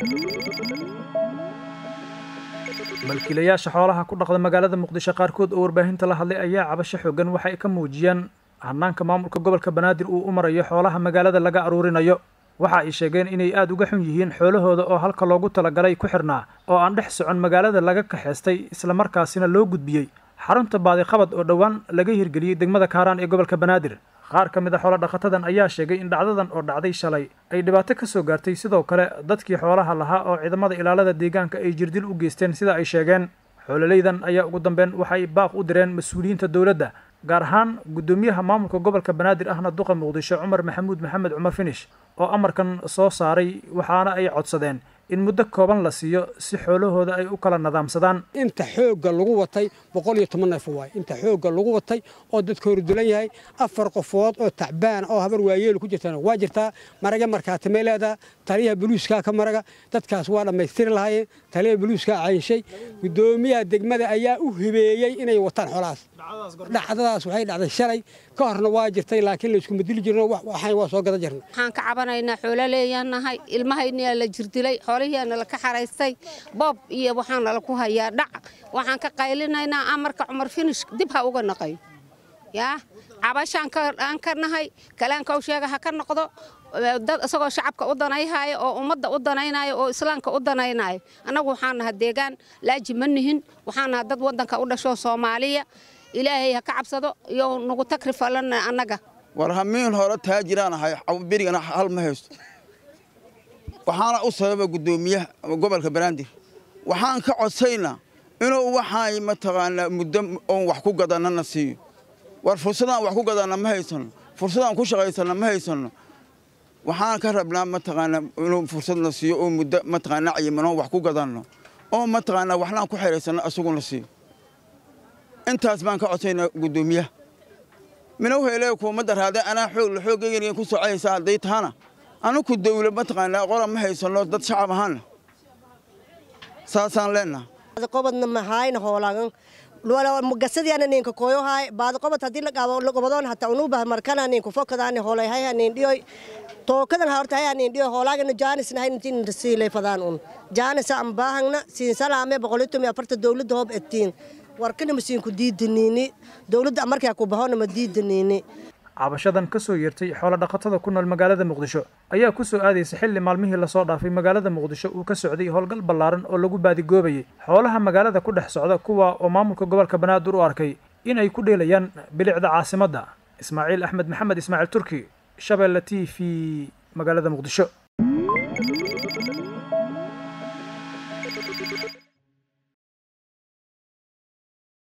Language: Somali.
malkiilayaasha xoolaha ku dhaqda magaalada muqdisho qaarkood oo warbaahinta la hadlay ayaa cabasho xoogan waxa ay ka muujiyaan hanaanka maamulka gobolka banaadir uu u marayo xoolaha magaalada laga aruurinayo waxa ay sheegeen inay aada uga xun yihiin xoolahooda oo halka loogu talagalay ku xirnaa oo aan dhex socon magaalada laga kaxaystay islamarkaasina loo gudbiyey xarunta baadiqabad oo dhowaan laga hirgeliyey degmada kaaraan ee gobolka banaadir qaar ka mid a xoolo dhaqatadan ayaa sheegay in dhacdadan oo dhacday shalay ay dhibaato ka soo gaartay sidoo kale dadkii xoolaha lahaa oo ciidamada ilaalada deegaanka ay jirdil u geysteen sida ay sheegeen xoololeydan ayaa ugu dambeyn waxay baaq u direen mas-uuliyiinta dowladda gaar ahaan guddoomiyaha maamulka gobolka banaadir ahna duqa muqdisho cumar maxamuud maxamed cumar finish oo amarkan soo saaray waxaana ay codsadeen in muddo kooban la siiyo si xoolahooda ay u kala nadaamsadaan inta xoogga lagu watay boqol iyo toban neef waay inta xoogga lagu watay oo dadka hordulan yahay afar qofood oo tacbaan oo habar waayeelu ku jirtana waa jirtaa maraga markaatimay leedaha taliyaha buluuskaa ka maraga dadkaas waa dhammaystiri lahaayeen taliyaha buluuskaa caynshay guddoomiyaha degmada ayaa u hibeeyey inay wataan xoolahaas dhacdadaas waxay dhacday shalay ka horna waa jirtay laakiin layskuma dili jirno waxaan waa soo gadan jirna waxaan ka cabanaynaa xoololeeyaan nahay ilmahayniyaa la jirdilay xoolihiiana la ka xaraystay boob iyo waxaana la ku hayaa dhac waxaan ka qaylinaynaa amarka cumar finish dib ha uga naqayo yaa cabashaan aan ka nahay kalaankow sheega ha ka noqdo dad isagoo shacabka u danayhaayo oo ummadda u danaynayo oo islaamka u danaynayo annagu waxaan naha deegaan laaji ma nihin waxaan naha dad waddanka u dhasho soomaaliya ilaahay ha ka cabsado iyo nagu tagri falana annaga war hamiin hore taajiraan ahay berigana hal ma haysto waxaana u sababa guddoomiyaha gobolka banaadir waxaan ka codsaynaa inuu waxaan mataqaanaa muddo oon wax ku gadanana siiyo war fursadaan wax ku gadanna ma haysanno fursadaan ku shaqaysanna ma haysanno waxaan ka rabnaa mataqaanaa inuu fursadna siiyo oo muddo mataqaanaa cayimanoo wax ku gadanno oo mataqaanaa waxnaan ku xeraysanno asaguna siiyo intaas baan ka codsaynaa guddoomiyaha mina uhelee kuumadda raade anaa xoog la xooggeyganiga ku socaysa hadday tahana anuku dawla mataqaanaa qoran ma haysanno dad shacab ahaana saasaan leennaha qobadna mahayna hoolagan mugasadiana ninka koyohay baad qobad hadii laqobadoon hata unuba markana ninku fokadaani hoolay hay hanin dhiyoy tookadan horta hay hanin dhiyo hoolaagana jaanisna hay intiin siilay fadaan un jaanisa am baahangna siin salaame boqolitumi afarta dawladda hoob etiin warkana masiinku diidaniini dawladda markaa ku bahona ma diidaniini cabashadan ka soo yeertay xoolo dhaqatada ku nool magaalada muqdisho ayaa ku soo aadaysa xilli maalmihii lasoo dhaafay magaalada muqdisho uu ka socday howlgal ballaaran oo lagu baadigoobayay xoolaha magaalada ku dhex socda kuwa oo maamulka gobolka banaadir u arkay in ay ku dheelayaan bilicda caasimadda ismaaciil axmed maxamed ismaaciil turki shabeelle t v magaalada muqdisho